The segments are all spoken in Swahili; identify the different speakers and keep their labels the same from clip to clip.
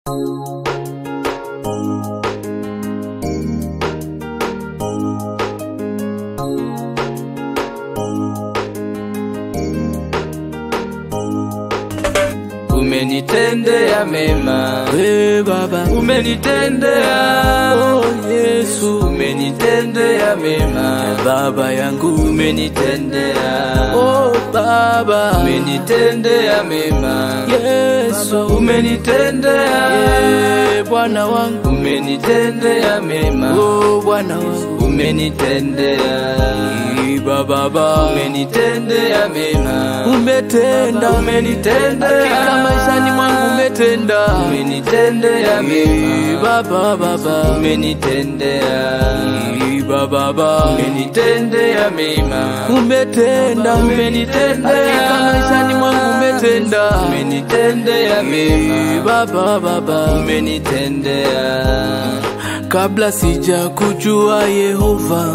Speaker 1: Umenitendea mema,
Speaker 2: We Baba,
Speaker 1: umenitendea
Speaker 2: oh Yesu,
Speaker 1: umenitendea mema,
Speaker 2: Baba yangu,
Speaker 1: umenitendea
Speaker 2: oh Baba,
Speaker 1: umenitendea mema,
Speaker 2: Yesu,
Speaker 1: umenitendea
Speaker 2: Eh, Bwana wangu,
Speaker 1: umenitendea mema,
Speaker 2: oh Bwana wangu,
Speaker 1: umenitendea
Speaker 2: Eh, Baba, Baba,
Speaker 1: umenitendea mema,
Speaker 2: umetenda,
Speaker 1: umenitendea
Speaker 2: hakika maishani mwangu umetenda,
Speaker 1: umenitendea
Speaker 2: Eh,
Speaker 1: mema,
Speaker 2: Baba, Baba,
Speaker 1: umenitendea
Speaker 2: Eh, Baba, Baba,
Speaker 1: umenitendea mema,
Speaker 2: umetenda,
Speaker 1: umenitendea
Speaker 2: hakika maishani mwangu umetenda,
Speaker 1: umenitendea
Speaker 2: Eh,
Speaker 1: mema,
Speaker 2: Baba, Baba,
Speaker 1: umenitendea
Speaker 2: Kabla sija kujua Yehova,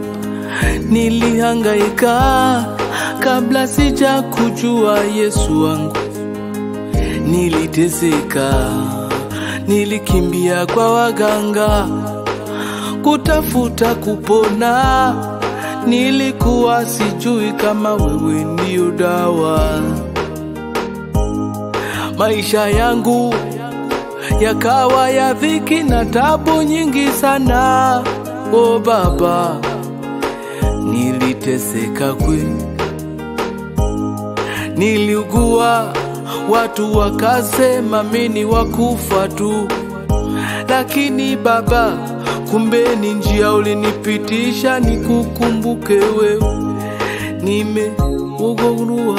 Speaker 2: nilihangaika. Kabla sija kujua Yesu wangu, niliteseka. Nilikimbia kwa waganga kutafuta kupona. Nilikuwa sijui kama wewe ndio dawa. Maisha yangu yakawa ya dhiki na tabu nyingi sana. O Baba, niliteseka kweli, niliugua, watu wakasema mimi wakufa tu, lakini Baba, kumbe ni njia ulinipitisha nikukumbuke wewe. Nimeugua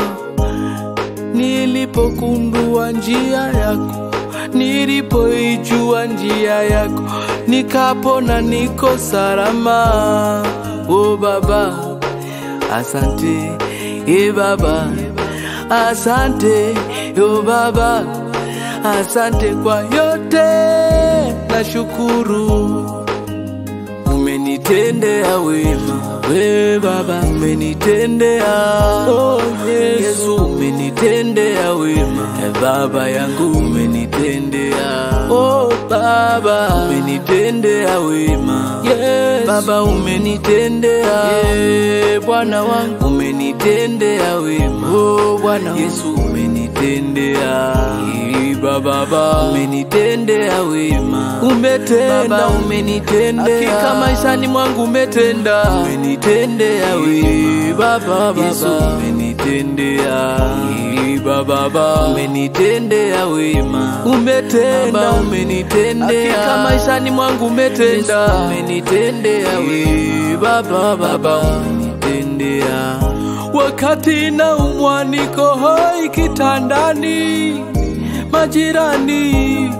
Speaker 2: nilipokundua njia yako, nilipoijua njia yako, nikapona, niko salama. O Baba, asante e Baba, asante o Baba, asante kwa yote, nashukuru umenitendea wema, we Baba umenitendea, oh Yesu umenitendea wema, e Baba yangu umenitendea, oh Baba umenitendea wema, yes. Baba umenitendea, yeah. Bwana wangu umenitendea wema, oh Bwana Yesu umenitendea, Eh, Baba Baba umenitendea wema, umetenda, Baba umenitendea, hakika maishani mwangu umetenda, umenitendea wema, Baba Baba Yesu umenitendea, Eh, Baba Baba umenitendea wema, umetenda, Baba umenitendea, hakika maishani mwangu umetenda, umenitendea wema, Baba Baba umenitendea wakati na umwa niko hoi kitandani, majirani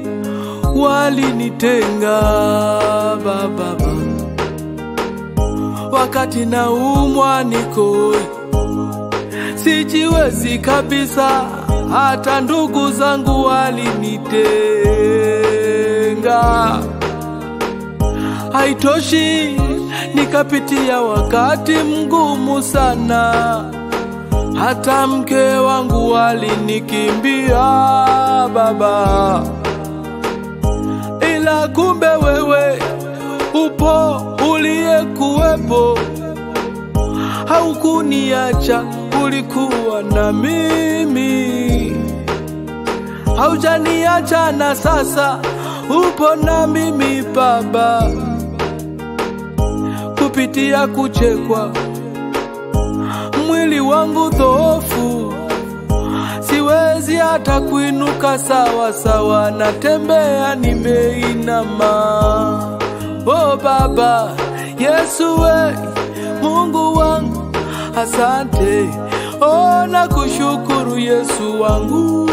Speaker 2: walinitenga baba, wakati na umwa niko hoi, sijiwezi kabisa, hata ndugu zangu walinitenga haitoshi, nikapitia wakati mgumu sana, hata mke wangu alinikimbia baba, ila kumbe wewe upo, uliyekuwepo, haukuniacha, ulikuwa na mimi, haujaniacha na sasa upo na mimi baba kupitia kuchekwa, mwili wangu dhoofu, siwezi hata kuinuka sawa sawa, natembea nimeinama. O Baba Yesu, we Mungu wangu, asante. O, nakushukuru Yesu wangu,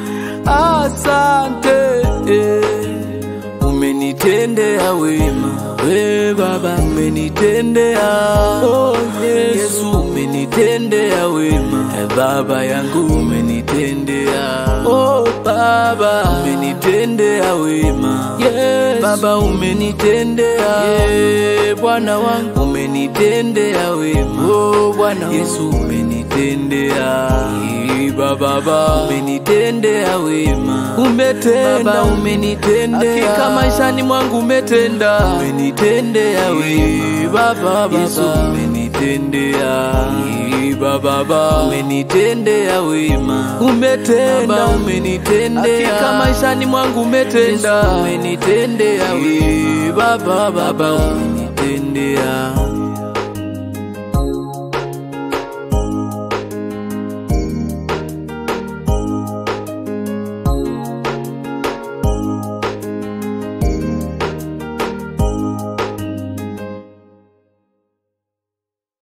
Speaker 2: asante eh. Umenitendea wema, we Baba umenitendea, oh Yesu, Yesu umenitendea wema, e Baba yangu umenitendea, oh Baba umenitendea wema, yes. Baba umenitendea, yeah. Bwana wangu umenitendea wema, oh Bwana Yesu umenitendea umenitendea Ee, baba baba umenitendea wema umetenda
Speaker 1: Baba,
Speaker 2: umenitendea hakika maishani mwangu umetenda umenitendea wema baba baba Yesu umenitendea Ee, baba baba umenitendea wema umetenda umenitendea hakika maishani mwangu umetenda umenitendea wema baba baba umenitendea